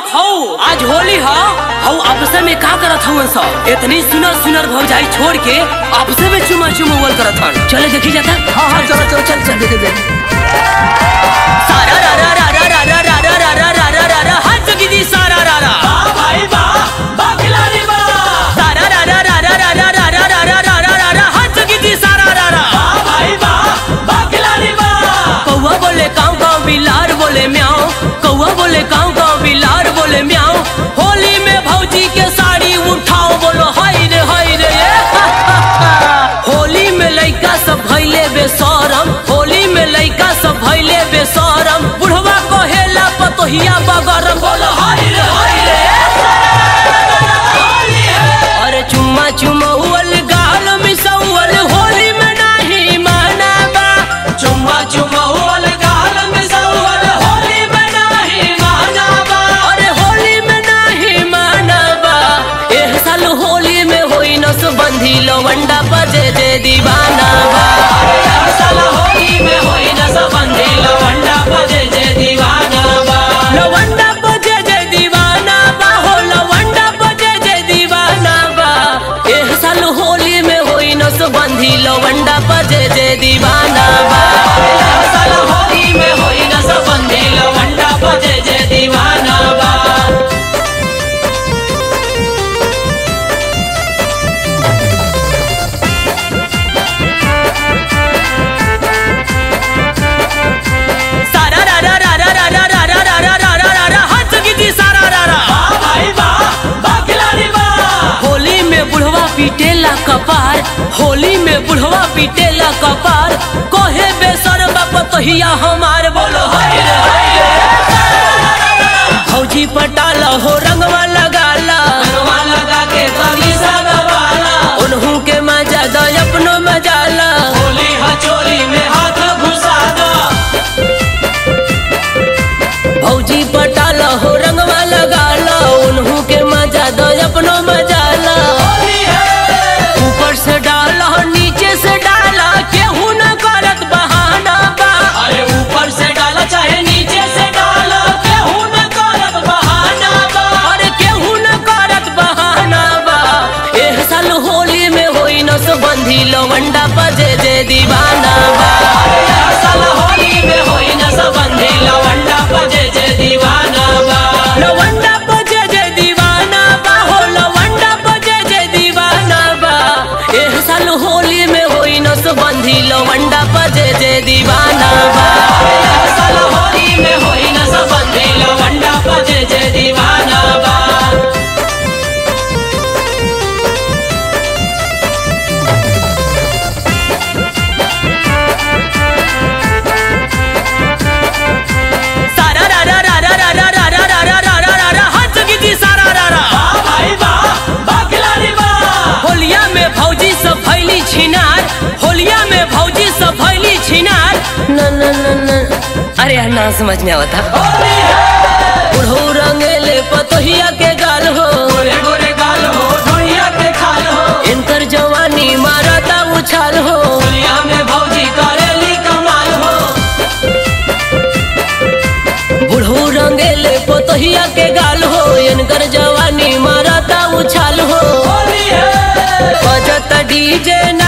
हौ आज होली ह हौ आपस में का करत हवन सब इतनी सुनर सुनर भौजाई छोड़ के आपस में चुमा चुमवल करत हन चले देखी जाता हाँ हाँ चलो चलो चल चल देखे देखे सारा रा रा रा रा रा रा रा रा रा रा रा रा रा हाथ दीदी सारा रा रा भाई बा बाखिलारी बा सारा रा रा रा रा रा रा रा रा रा रा रा रा रा हाथ दीदी सारा रा रा भाई बा बाखिलारी बा कौवा बोले काऊ काऊ बिलार बोले म्याऊ कौवा बोले काऊ काऊ बिलार बोले म्याऊ होली में भौजी के साड़ी उठाओ बोलो हाय रे हाय रे ये हा, हा, हा। होली में लइका सब भइले बेसरम होली में लइका सब भइले बेसरम बुढ़वा कहेला पतोहिया बगरम बोलो हाय रे हाय रे होली है अरे चुम्मा चुमौल गाल मिसौल होली में नाही मानाबा चुम्मा चुम्मावल गाल में सवल होली में नाही मानाबा अरे होली में नाही मानबा एह साल होली में होई नस बंधी लवंडा बजे दे दीवाना बा हर साल होली में होई न सबंधी लवंडा बजे जे दीवाना बा लवंडा बजे दे दीवाना बा हो लवंडा बजे दे दीवाना बा एह साल होली में होई नस बंधी लवंडा बजे दे दीवाना बा हर साल होली में होई न सबंधी लवंडा बजे जे दीवाना बा सारा रा रा रा रा रा रा रा रा रा रा रा रा रा हाथ गिदी सारा रा रा बा भाई बा बाखिलारी बा होली में बुढ़वा पीटेला कपार होली में बुढ़वा पीटेला कपार कोहे बेसर बपतहिया हमार बोलो हाय रे हाय रे फौजी पटाला हो रंगवा लगाला रंगवा लगा के कभी सगवाला उन्हू के मजा दो अपनो मजाला होली हचोली में हाथ घुसा दो फौजी पटाला हो रंगवा लगाला उन्हू के मजा दो अपनो मजाला होली है ऊपर से डाला नीचे से डाला केहू न करत बहाना बा अरे ऊपर से डाला चाहे नीचे से डाला केहू न करत बहाना बा अरे केहू न करत बहाना बा एह साल होली में होई न बंधी लवंडा बजे जे दीवाना बा अरे हर साल होली में होई न सबंधी लवंडा बजे जे दीवाना बा लवंडा बजे जे दीवाना बा हो लवंडा बजे जे दीवाना बा एह साल होली में होई न बंधी लवंडा बजे जे दीवाना बा अरे हर साल होली में होई न सबंधी लवंडा बजे जे दीवाना बा सारा रा रा रा रा रा रा रा रा रा रा रा रा रा हाथ गिदी सारा रा रा बा भाई बा बाखिलारी बा होलिया में भौजी सब भैली छिनार होलिया में भौजी सब भैली छिनार न न न न अरे यार ना समझ में आवता होली है बुढ़ऊ रंगेले पतोहिया के गाल हो गोरे गोरे गाल हो ढोलिया के खाल हो इनकर जवानी मारता उछाल हो होलिया में भौजी करेली कमाल हो बुढ़ऊ रंगेले पतोहिया के गाल हो इनकर जवानी मारता उछाल हो होली है बजत डीजे